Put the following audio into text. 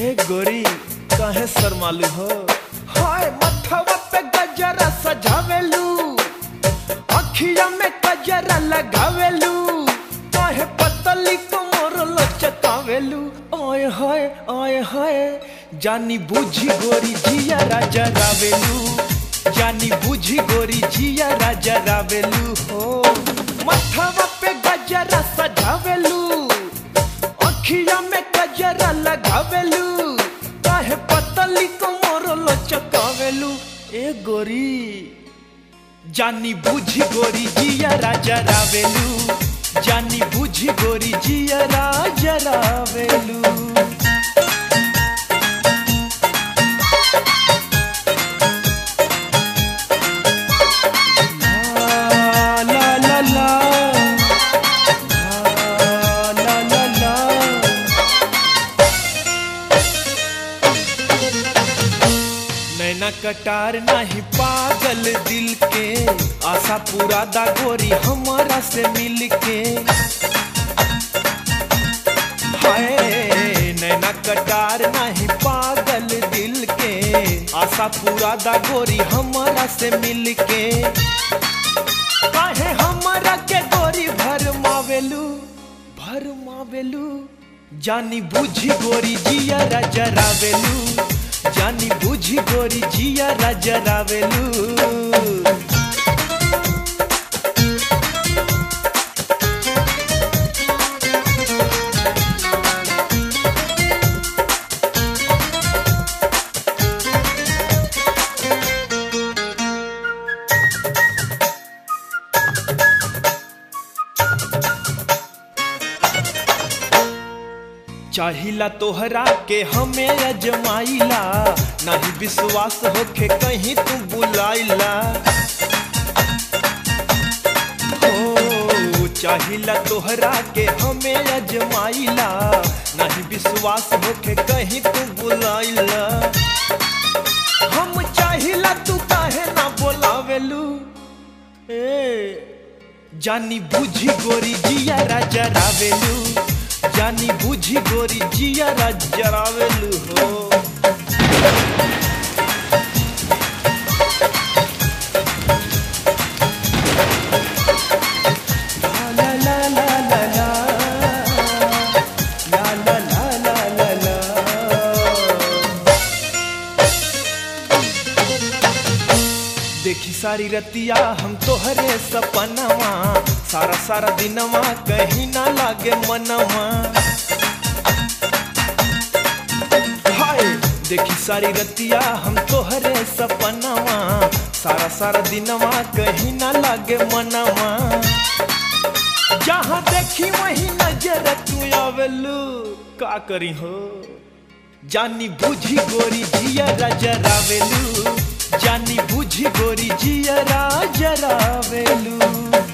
ए गोरी काहे शर्मालू हो हाय मथवा पे गजरा सजावेलू अखिया में गजरा लगावेलू काहे पतली कमर लचकावेलू आय हाय आय हाय जानी बूझी गोरी जिया राजा रावेलू जानी बूझी गोरी जिया राजा रावेलू हो मथवा पे गजरा सजावेलू अखिया में गजरा लगावेलू काहे पतली कमर लचकावेलू ए गोरी जानी बूझी गोरी जिया राजा रावेलू जानी बूझी गोरी जिया राजा रावेलू ला ला ला ला ला ला ला नैना कटार नाही पागल दिल के आशा पूरा दा गोरी हमारा से मिल के हाय नैना कटार नाही पागल दिल के आशा पूरा दा गोरी हमारा से मिल के काहे हमारा के गोरी भर मावेलू भर मावेलू जानी बूझी गोरी जिया राजा रावेलू जानी बूझी गोरी जिया राजा रावेलू चाहिला तोहरा के हमें अजमाइला नहीं विश्वास होके कहीं तू बुलाइला हो चाहिला तोहरा के हमें अजमाइला नहीं विश्वास होके कहीं तू बुलाइला हम चाहिला तू काहे ना बोलावेलू ए जानी बूझी गोरी जिया राजा रावेलू जानी बूझी गोरी जिया राजा रावेलू हो ला ला ला ला ला ला ला ला ला ला ला देखी सारी रतिया हम तोहरे सपनवा सारा सारा दिनवा कहीं ना लागे मनवा हाय देखी सारी रतिया हम तोहरे सपनवा सारा सारा दिनवा कहीं ना लागे मनवा जहाँ देखी वही नजर तू आवेलू का करी हो जानी बूझी गोरी जिया राजा रावेलू जानी बूझी गोरी जिया राजा रावेलू